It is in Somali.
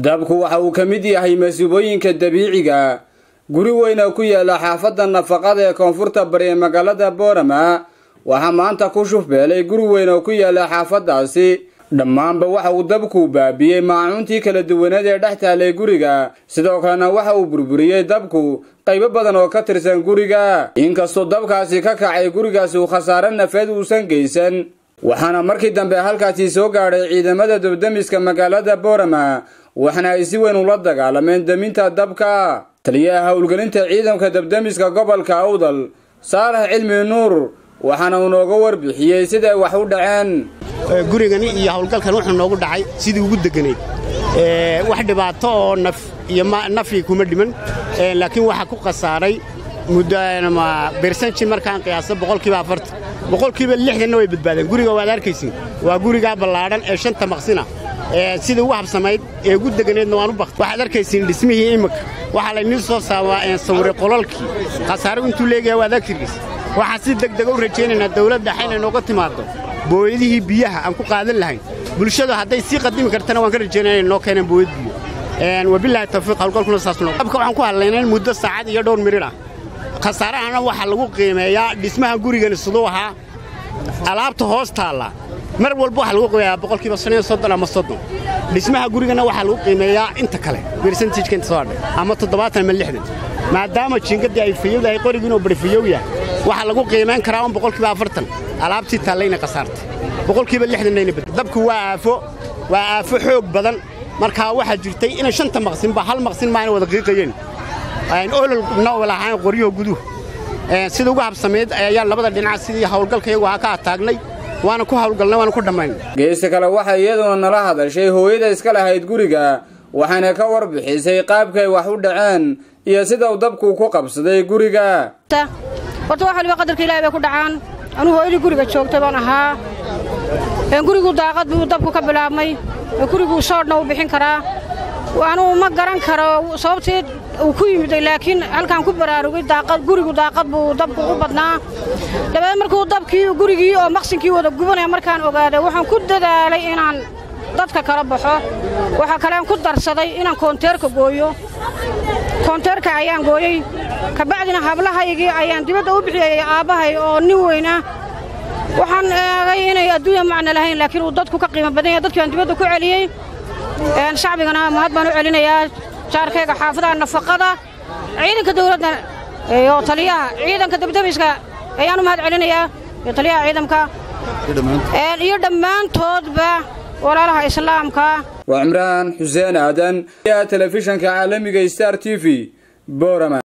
dabku waxa uu ka mid yahay masiibooyinka dabiiciga guri weyna ku yaala xaafadda nafaqada ee koonfurta bari ee magaalada boorama waxaa maanta ku shufbeelay guri weyn oo ku yaala xaafaddaasi dhammaanba waxa uu dabku baabiyey maacuuntii kala duwaneed ee dhex taalay guriga sidoo kalena waxa uu burburiyey dabku qaybo badan oo ka tirsan guriga inkastoo dabkaasi ka kacay gurigaasi uu khasaare nafeed uusan geysan waxaana markii dambe halkaasi soo gaadhay ciidamada dabdamiska magaalada boorama waxaana ay si weyn ula dagaalameen deminta dabka taliyaha howlgelinta ciidanka dabdamiska gobolka awdal saalax cilmi nuur waxaana uu nooga warbixiyey siday wax u dhaceen gurigani iyo howlgalkan wuxuu noogu dhacay sidii ugu deganayd wax dhibaato oo naf iyo nafii kuma dhiman laakiin waxaa ku khasaaray bersanji markaan qiyaasa boqolkiiba afartan boqolkiiba lixdanna way badbaadeen guriga waad arkaysiin waa gurigaa ballaadhan ee shanta maqsina sidii ugu habsamayd ee ugu deganeedna waan u bakt waxaad arkaysiin dhismihii imika waxaa laynii soo sawiray qolalkii khasaaro intuu leegayaa waad arkirkiis waxaan si degdega u rajaynaynaa dawladda xaynay nooga timaaddo booyadihii biyaha aan ku qaadan lahayn bulshadu hadday sii qadimi kartana waan ka rajaynaya inay noo keenaan booyad biyo wabilaahi tawfiiq hawlgalkuna saasnoo dabka waxaan ku hadlaynayn muddo saacad iyo dhowr mirir ah khasaarahana waxaa lagu qiimeeyaa dhismaha gurigani siduu ahaa alaabta hoos taalla mar walba waxaa lagu qiimeeyaa boqolkiiba shan iyo soddon ama soddon dhismaha gurigana waxaa lagu qiimeeyaa inta kale bersentijka inta soo hadhay ama toddobaatan ama lixdan maadaama jiingaddii ay fayowdahay qorigiinoo bari fayow yahay waxaa lagu qiimayn karaa un boqolkiiba afartan alaabtii taallayna khasaartay boqolkiiba lixdannayna bad dabku waa aafo waa aafo xoog badan markaa waxaa jirtay inay shanta maqsinba hal maqsin maayna wada qiiqayeen ololna lahayn qoryaho guduhu sida ugu habsamayd ayaan labada dhinac sidii hawlgalka iyagu ahaa ka ataagnay waana ku hawlgalnay waana ku dhammaynay geesta kale waxay iyaduna nala hadashay hooyada iska lahayd guriga waxayna ka warbixisay qaabkay wax u dhaceen iyo sida uu dabku ku qabsaday guriga horta wax waliba qadarka ilahay bay ku dhacaan anuu hooyadii guriga joogtay baan ahaa gurigu daaqad buu dabku ka bilaabmay guriguu soodhna uu bixin karaa anuu ma garan karo sababteed uu ku yimiday laakiin halkaan ku baraarugay gurigu daaqad buu dabku u badnaa dabeed markuu dabkii gurigii oo maqsinkii wada gubanaya markaan ogaaday waxaan ku dadaalay inaan dadka kala baxo waxaa kalean ku darsaday inaan koonteerka gooyo koonteerka ayaan gooyey kabacdina hablahaygii ayaan dibadda u bixiyay aabbahay oo nin weynah waxaan eegay inay adduunya macno lahayn laakiin uu dadku ka qiimo badan yahay dadkii aan dibadda ku celiyey shacbigana mahad baan u celinayaa jaarkayga xaafadaha nafaqada ciidanka dawladda iyo taliyaha ciidanka dabdamiska ayaan u mahad celinayaa iyo taliyaha ciidamka iyo dhammaantoodba walaalaha islaamka waa cimraan xuseen aadan telefishanka caalamiga star t v borama